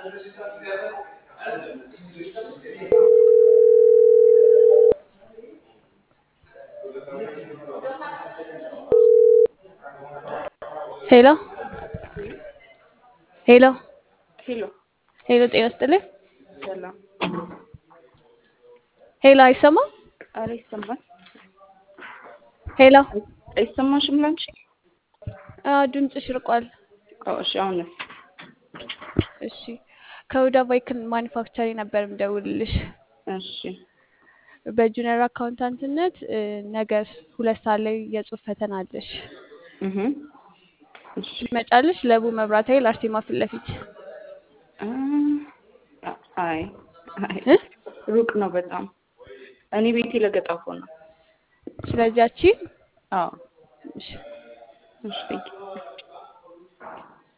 ሄሎ ሄሎ ሄሎ ሄሎ፣ ጤና ይስጥልኝ። ሰላም። ሄሎ፣ አይሰማም? አረ ይሰማል። ሄሎ፣ አይሰማሽም ላንቺ? አዎ፣ ድምፅሽ ርቋል። አዎ፣ እሺ። አሁንስ? እሺ፣ ከሁዳ ቫይክል ማኒፋክቸሪንግ ነበር የምደውልልሽ። እሺ። በጁኒየር አካውንታንትነት እ፣ ነገ ሁለት ሰዓት ላይ የጽሁፍ ፈተና አለሽ። እህ እሺ። ትመጫለሽ? ለቡ መብራት ኃይል አርሴማ ፊት ለፊት አ አይ አይ እ? ሩቅ ነው በጣም። እኔ ቤቴ ለገጣፎ ነው። ስለዚህ ያቺ አዎ። እሺ እሺ። ቴንኪው